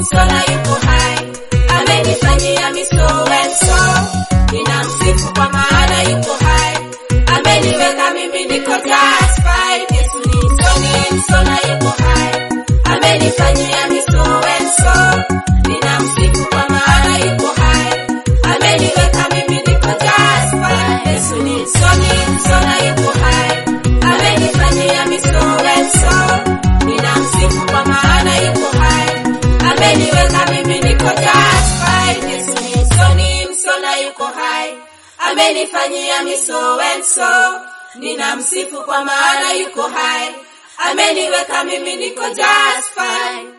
msola yuko hai, amenifanyia miso wenso, ninamsifu kwa maana yuko hai, ameniweka mimi niko justified. Yesu ni msoni, msola yuko hai, amenifanyia miso wenso, ninamsifu kwa maana yuko hai, ameniweka mimi niko justified. Yesu ni msoni, msola yuko hai, amenifanyia miso wenso, ninamsifu kwa maana yuko hai, ameniweka mimi niko justified. Yesu ni msoni, msola yuko hai, amenifanyia miso wenso, ninamsifu kwa maana yuko hai, ameniweka mimi niko justified.